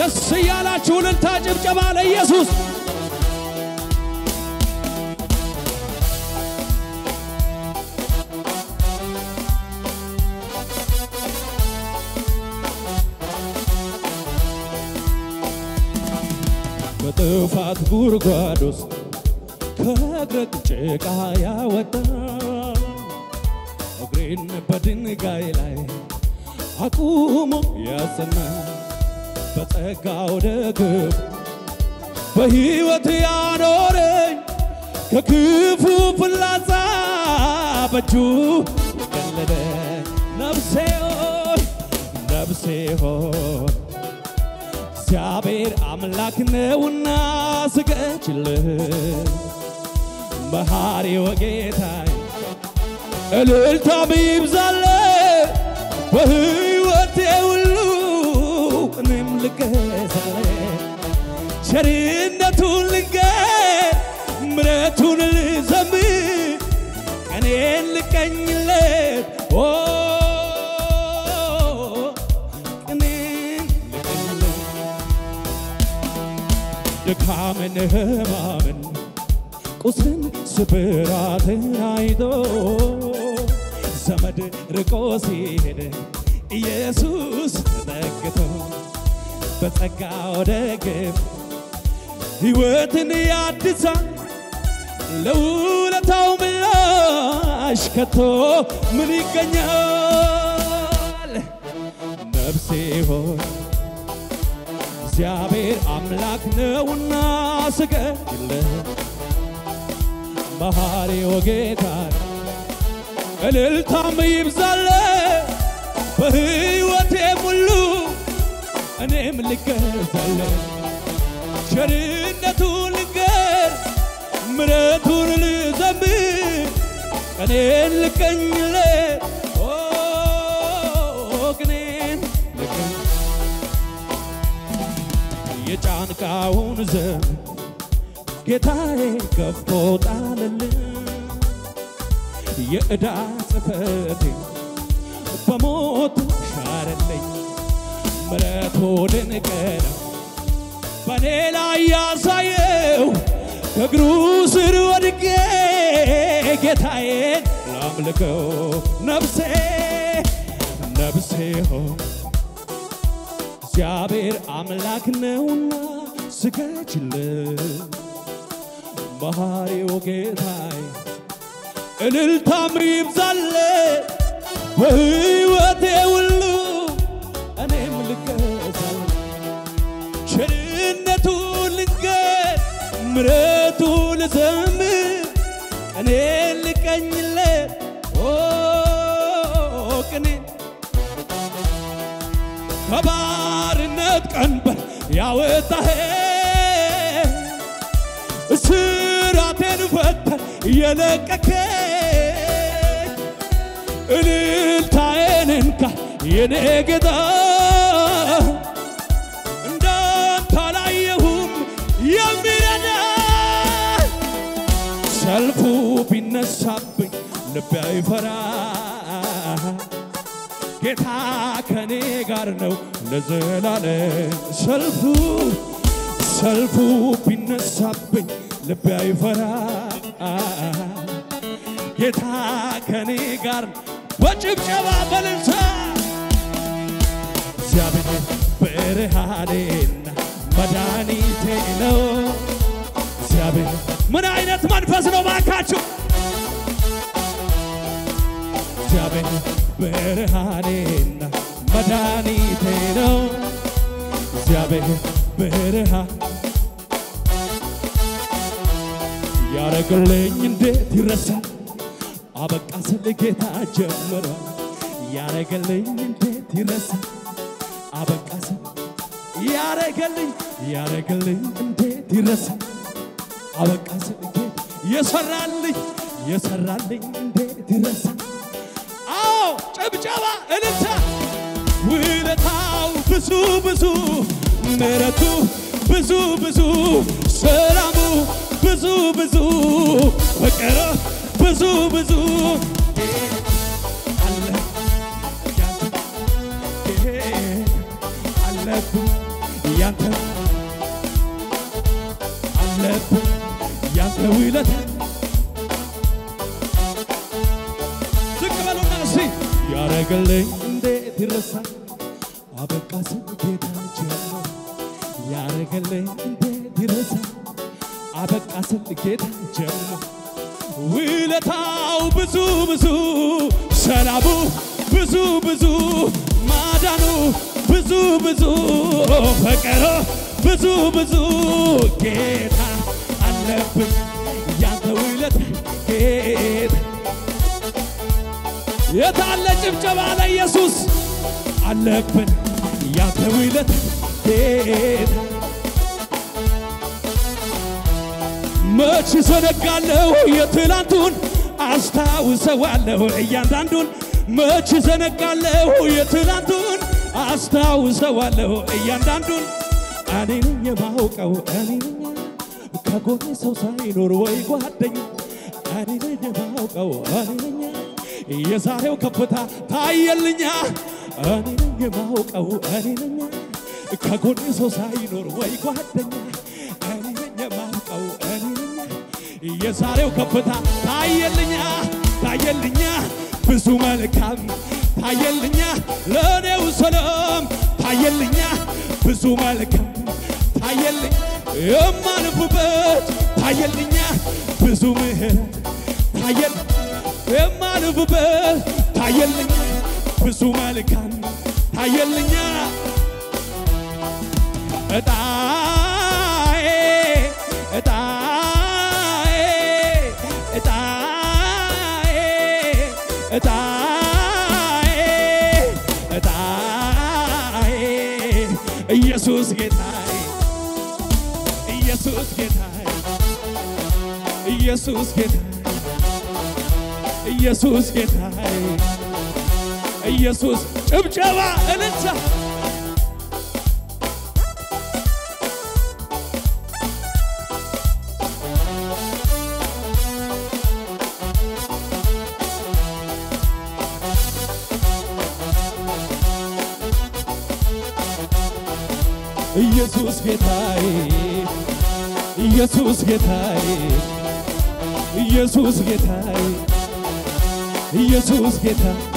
ደስ እያላችሁ እልልታ ጭብጨባ ለኢየሱስ በጥፋት ጉድጓድ ውስጥ ከእግረግ ጭቃ ያወጣ እግሬን በድንጋይ ላይ አቁሞ ያጸና በጸጋው ደግፍ በሕይወት ያኖረኝ ከክፉ ፍላጻ በእጁ የቀለለ ነፍሴ ሆይ ነፍሴ ሆይ እግዚአብሔር አምላክ ነውና ስገድልህ መሐሪው ጌታዬ እልልታም ይብዛል በሕይወቴ ሁሉ እኔም ልገዛለ ቸርነቱን ልንገር ምሕረቱን ልዘምር ቀኔን ልቀኝለት ኦ ቀኔን ልቀኝለት ድካምን ሕማምን ቁስልን ስብራትን አይቶ ዘመድ ርቆ ሲሄድ ኢየሱስ ተጠግቶ በጸጋው ደግፍ ሕይወትን ያድሳል ለውለታው ምላሽ ከቶ ምን ይገኛል? ነፍሴ ሆይ እግዚአብሔር አምላክ ነውና ስገድለት መሐሪው ጌታ እልልታም ይብዛል በሕይወቴ ሙሉ እኔም ልገዛለ ቸርነቱን ልንገር ምሕረቱን ልዘምር ቀኔን ልቀኝለት ኦ ቅኔን ልቀኝ የጫንቃውን ዘመን ጌታዬ ገፎ ጣለልን የዕዳ ጽሕፈቴ በሞቱ ሻረለኝ ምሕረቱ ድንቅ ነው በእኔ ላይ ያሳየው ከእግሩ ስር ወድቄ ጌታዬን ላምልከው ነፍሴ ነፍሴ ሆይ እግዚአብሔር አምላክ ነውና ስገጅለት መሐሪው ጌታዬ እልልታም ይብዛለ በሕይወቴ ሁሉ እኔም ልገዛል ቸርነቱን ልንገር ምሕረቱ ልዘምር ቀኔን ልቀኝለት ኦ ቅኔን ከባርነት ቀንበር ያወጣህ እስራቴን ፈተህ የለቀከኝ እልልታዬን እንካ የኔ ጌታ እንዳንተ አላየሁም የሚረዳ ሰልፉ ቢነሳብኝ ልቤ አይፈራ ጌታ ከኔ ጋር ነው ለዘላለም ሰልፉ ሰልፉ ቢነሳብኝ ልቤ አይፈራ ጌታ ከኔ ጋር በጭብጨባ በልልታ እግዚአብሔር ብርሃኔና መድኃኒቴ ነው። እግዚአብሔር ምን አይነት መንፈስ ነው ባካችሁ? እግዚአብሔር ብርሃኔና መድኃኒቴ ነው። እግዚአብሔር ብርሃን ያረግልኝ እንዴት ይረሳል? አበቃ ስል ጌታ ጀምሯል። ያረገልኝ እንዴት ይረሳል? አበቃ ስል ያረገልኝ ያረገልኝ እንዴት ይረሳል? አበቃ ስል ጌታ የሰራልኝ የሰራልኝ እንዴት ይረሳል? አዎ ጭብጨባ እልልታ ውለታው ብዙ ብዙ ምሕረቱ ብዙ ብዙ ሰላሙ ብዙ ብዙ ፍቅር ብዙ ብዙ አለ ያንተ ይሄ አለብኝ ያንተ አለብን ያንተ ውለታ ዝቅ በሉና እስቲ ያረገልኝ እንዴት ይረሳል አበቃ ስም ጌታ ጀመረ ያረገልኝ እንዴት ይረሳል አበቃ ስም ጌታ ጀመረ ውለታው ብዙ ብዙ ሰላሙ ብዙ ብዙ ማዳኑ ብዙ ብዙ ፍቅሩ ብዙ ብዙ ጌታ አለብን ያንተ ውለታ ጌታ የታለ ጭብጨባ ለኢየሱስ አለብን ያንተ ውለታ ጌታ መች ዘነጋለሁ የትላንቱን አስታውሰዋለሁ እያንዳንዱን መች ዘነጋለሁ የትላንቱን አስታውሰዋለሁ እያንዳንዱን እኔ ነኝ የማውቀው እኔ ነኝ ከጎኔ ሰው ሳይኖር ወይ ጓደኛ እኔ ነኝ የማውቀው እኔ ነኝ የዛሬው ከፍታ ታየልኛ እኔ ነኝ የማውቀው እኔ ነኝ ከጎኔ ሰው ሳይኖር ወይ ጓደኛ እኔ ነኝ የማውቀው እኔ ነኝ የዛሬው ከፍታ ታየልኛ ታየልኛ ብዙ መልካም ታየልኛ ለእኔው ሰላም ታየልኛ ብዙ መልካም ታየልኝ የማልፍበት ታየልኛ ብዙ ምህረት ታየል የማልፍበት ታየልኛ ብዙ መልካም ታየልኛ እጣዬ እጣዬ እጣዬ እጣዬ እጣዬ ኢየሱስ ጌታዬ ኢየሱስ ጌታዬ ኢየሱስ ጌታዬ ኢየሱስ ጌታዬ ኢየሱስ ጭብጨባ እልልታ ኢየሱስ ጌታዬ ኢየሱስ ጌታዬ ኢየሱስ ጌታዬ ኢየሱስ ጌታ